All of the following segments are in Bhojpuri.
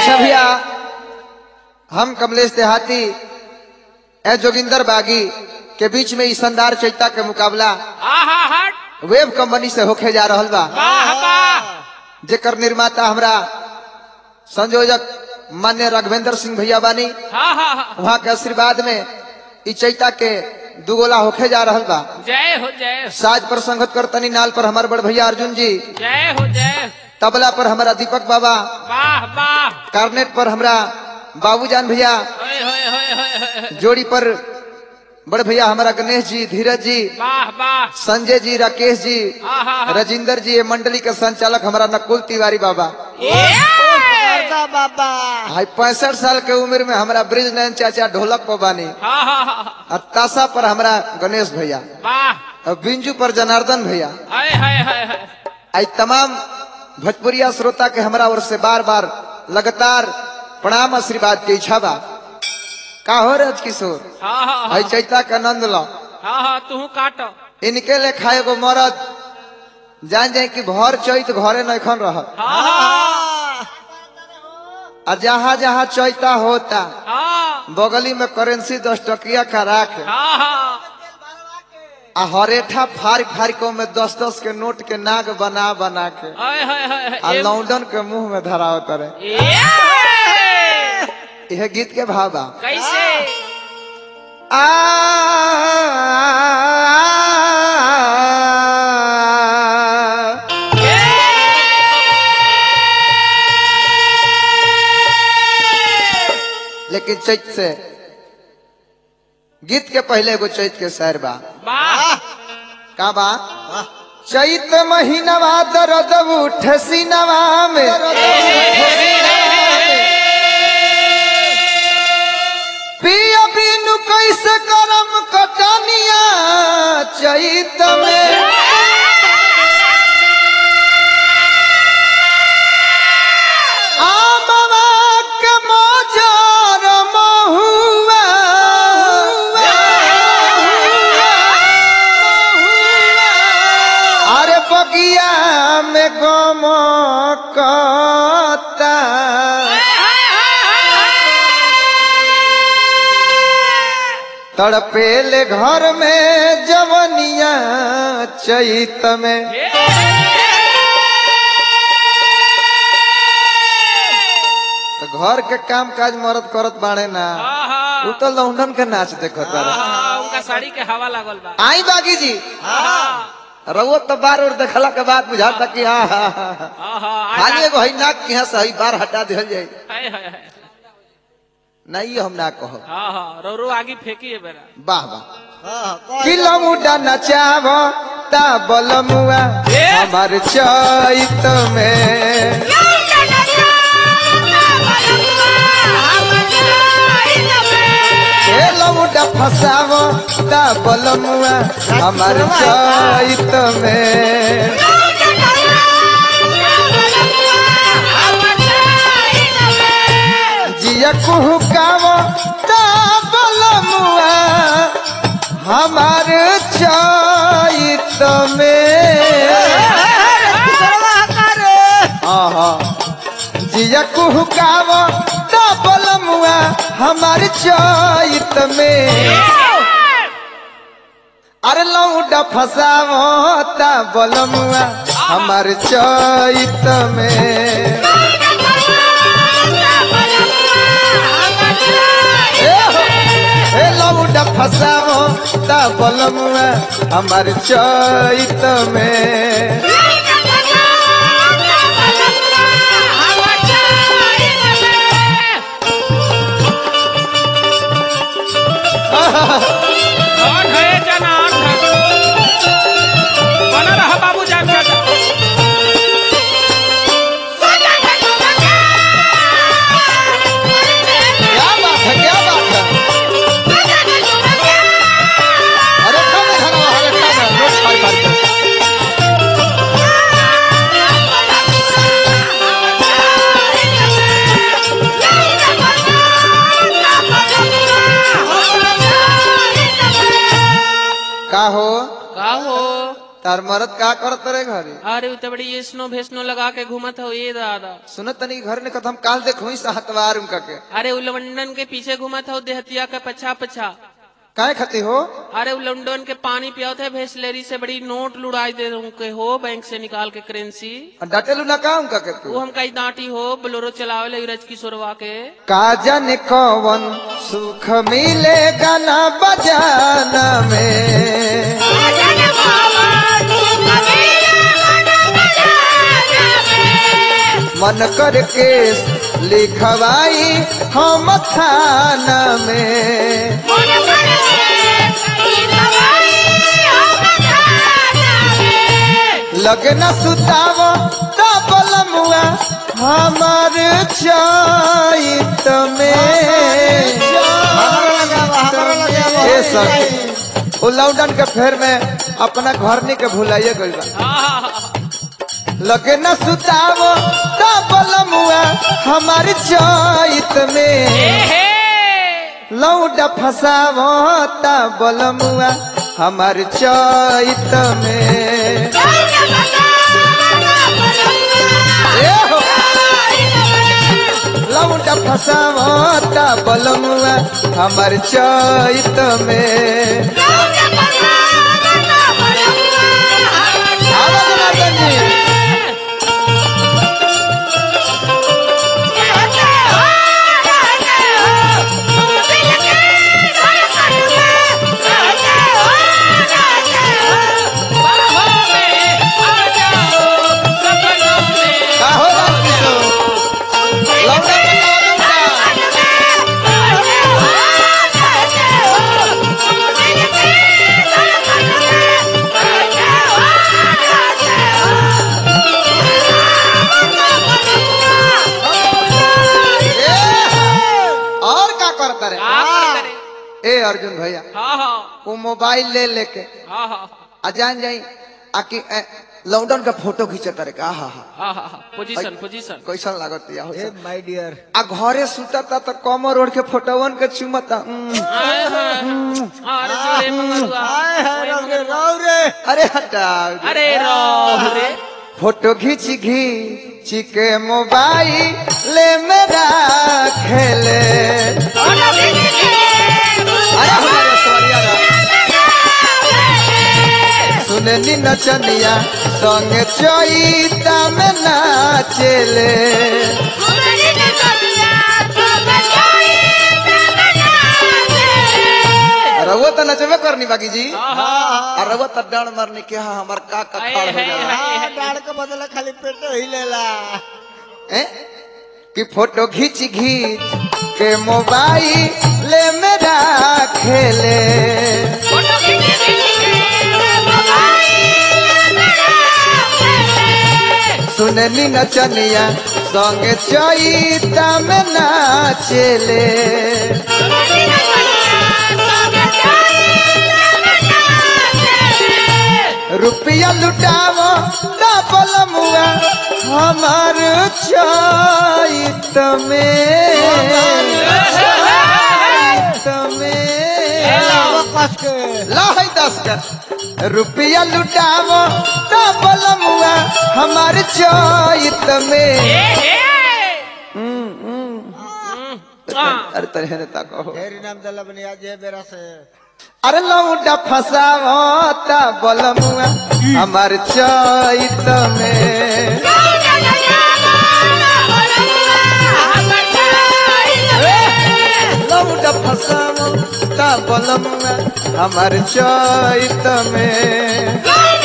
अच्छा भैया हम कमलेश देहाती ए जोगिंदर बागी के बीच में ई शानदार चैता के मुकाबला आहा हट वेब कंपनी से होके जा रहल बा वाह वाह जेकर निर्माता हमरा संयोजक मान्य राघवेंद्र सिंह भैया बानी हाँ हाँ हाँ वहाँ के आशीर्वाद में ई चैता के दुगोला होके जा रहल बा जय हो जय हो साज पर संगत करतनी नाल पर हमार बड़ भैया अर्जुन जी जय हो जय हो। तबला पर हमारा दीपक बाबा वाह वाह कार्नेट पर हमरा बाबूजान भैया होय होय होय होय होय होय। जोड़ी पर बड़ भैया हमारा गणेश जी धीरज जी वाह वाह संजय जी राकेश जी आहा हा। राजिंदर जी ये मंडली के संचालक हमारा नकुल तिवारी बाबा ये! बाबा हाई पैंसठ साल के उम्र में हमारा ब्रिज नयन चाचा ढोलक पर बानी हाँ हाँ हाँ हाँ। और ताशा पर हमारा गणेश भैया वाह और बिंजू पर जनार्दन भैया हाय हाय हाय हाय आई तमाम भोजपुरिया श्रोता के हमरा ओर से बार बार लगातार प्रणाम आशीर्वाद के इच्छा बा का हो रज किशोर हाँ हाँ आई हाँ चैता के आनंद लो हाँ हाँ तू काट इनके ले खाए गो मरद जान जाए कि भर चैत घरे नखन रह हाँ हाँ और जहाँ जहाँ चैता होता हाँ बगली में करेंसी दस टकिया का राख हाँ हाँ आ हरेठा फाड़ फाड़ के में दस दस के नोट के नाग बना बना के हाय हाय हाय आ हाय। लौंडन के मुंह में धराव करे ये! यह गीत के भाव बा कैसे आ लेकिन चैत से गीत के पहले एगो चैत के शहर बा वाह का बा चैत महीनवा दर्द उठ सीनवा में पिया बिनु कैसे करम कटनिया चैत में आमवा के मजार महुआ अरे बगिया में गम कता तड़पेले घर में जवनिया चैत में तो घर के काम काज मरद करत बाड़े ना वो तो लौंडन के नाच देखत बाड़े उनका साड़ी के हवा लागल बा आई बागी जी हाँ रउआ तो बार और देखला के बाद बुझाता कि हाँ हाँ हाँ हाँ। हाँ हाँ खाली एगो है नाक की यहाँ से हई बार हटा दिहल जाए हाय हाय हाय नहीं हम ना कहो हाँ हाँ रो रो आगे फेंकी है बेरा वाह वाह किलो मुडा नचाव ता बलमुआ हमार चैत में खेलो मुडा फसाव ता बलमुआ हमार चैत में जिया कुहुकाव ता बलमुआ हमार चैत में आहा जिया कुहुकाव ता बलमुआ हमार चैत में अरे लौडा फसाव ता बलमुआ हमार चैत में ए हो, ए लौडा फसाव ता बलमुआ हमार चैत में कौन है जना बना रहा बाबू जान चाचा क्या बात है क्या बात है अरे खाना खाना अरे खाना रोज खाई पाई तार मरद का करत रे घरे अरे उ तो बड़ी ये स्नो भेसनो लगा के घूमत हो ये दादा सुनत तनी घर ने कदम काल देखो ही हतवार उनका के अरे उ लंडन के पीछे घूमत हो देहतिया के पछा पछा काहे खती हो अरे उ लंडन के पानी पियात है भेसलेरी से बड़ी नोट लुड़ाई दे उनके हो बैंक से निकाल के करेंसी डटेलू ना का उनका के तू वो हम कई डांटी हो बोलोरो चलावे ले रज किशोरवा के का जाने कौन सुख मिलेगा ना बजाना में मन करके लिखवाई हम थाना में लगे न सुताव डबल मुआ हमार चैत में ए सर वो लॉकडाउन के फेर में अपना घरनी के भुलाइए गइल बा लगे न सुताव डबल मुआ हमार चैत में लौड फसावता बलमुआ हमार चैत में ए हो लौड फसावता बलमुआ हमार चैत में आवाज ना दनी। का हो राम किशोर? लौंडा बतावा लौंडा। ए, और का करता रे ए अर्जुन भैया वो मोबाइल ले लेके आ जान जाई आकि ए, लॉकडाउन का फोटो खींचता रे का हा हा पोजीशन पोजीशन कैसन लागत या हो ए माय डियर आ घरे सुतता त कमर ओढ़ के फोटोवन के चुमता उम, अरे जोड़े मंगलुआ हाय हाय राव रे राव रे अरे हटाओ अरे रो रे फोटो खींच घींच के मोबाइल मेरा खेले अरे हमारे सवरिया रा। सुननी नचनिया संग चैता में नाचेले रउआ तो नचबे करनी बाकी जी और रउआ तो डांड मारने के हाँ हमार का का खाड़ हो जाला हां डाड़ के बदले खाली पेट हिलेला हैं? कि फोटो खींच खींच के मोबाइल मेरा खेले सुननी नचनिया संग चैता में नाचेले रुपया लुटावो डबल मुआ हमार चैत में चैत में कस के लाई दस का रुपया लुटावो डबल मुआ हमार चैत में अरे तरे ने ताको ढेरी नाम दला बनिया जे बेरा से अरे लौटा फसावता बलमुआ हमार चैत में लौटा फसावता बलमुआ हमार चैत में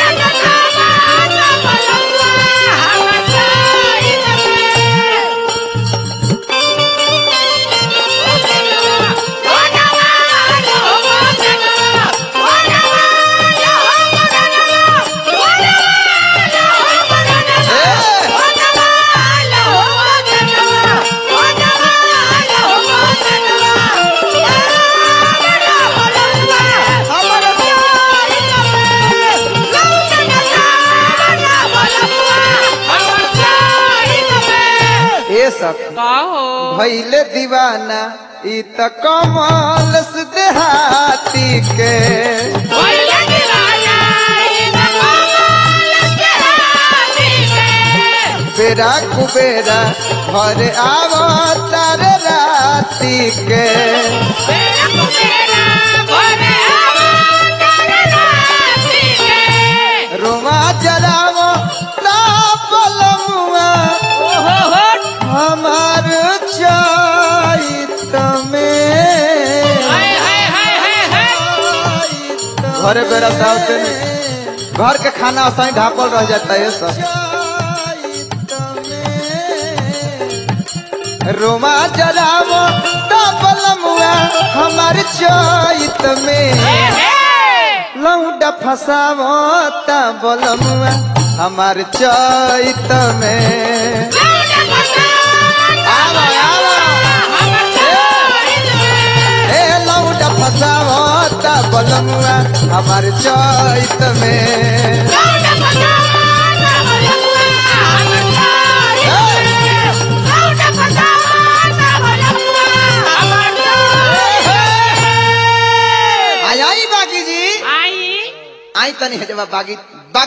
ए सब का हो भैले दीवाना ई त कमल से देहाती के Oye, que vaya, y la बेरा कुबेरा घर आवो तारे राती के रोमा जलावो पलमुआ हमार चैत में घरे बेरा सावते घर के खाना असाई ढापल रह जाता है सब रोमा जलावो पलमुआ हमार चैत में लौटा फसावो ता बलमुआ हमार चैत में आवा आवा ए लौटा फसावो ता बलमुआ हमार चैत में आई आई बागी जी आई आई तनी है जब बागी